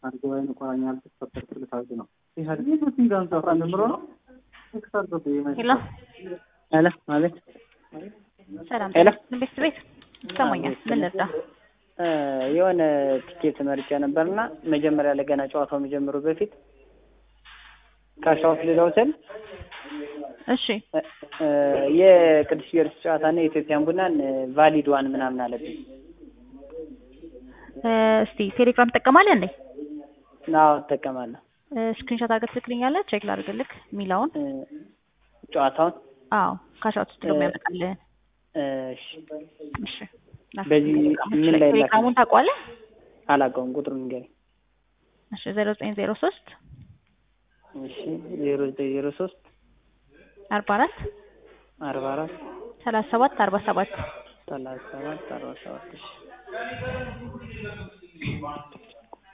ጉባኤ እንቆራኛል ተፈጠር ትልታዝ ነው ኢህአዴግ ጋንዛ ጀምሮ ነው ሄሎ ሄሎ ማለት ሰላም ሄሎ። ቤት ቤት ይሰማኛል። ምን ልርዳ? የሆነ ቲኬት መርጬ ነበርና መጀመሪያ ላይ ገና ጨዋታው መጀመሩ በፊት ካሻውት ልለው ስል እሺ የቅዱስ ጊዮርጊስ ጨዋታና የኢትዮጵያን ቡናን ቫሊድ ዋን ምናምን አለብኝ። እ፣ እስቲ ቴሌግራም ትጠቀማለህ እንዴ? አዎ እጠቀማለሁ። ስክሪንሾት አድርገህ ትልክልኛለህ? ቼክ ላድርግልክ የሚለውን። እ፣ ጨዋታውን አዎ ካሻውት ውስጥ ደግሞ ያመጣልህን። እሺ፣ እሺ በዚህ ምን ላይ ቴሌግራሙን ታውቀዋለህ? አላውቀውም። ቁጥሩን ንገረኝ። እሺ ዜሮ ዘጠኝ ዜሮ ሶስት እሺ ዜሮ ዘጠኝ ዜሮ ሶስት አርባ አራት አርባ አራት ሰላሳ ሰባት አርባ ሰባት ሰላሳ ሰባት አርባ ሰባት እሺ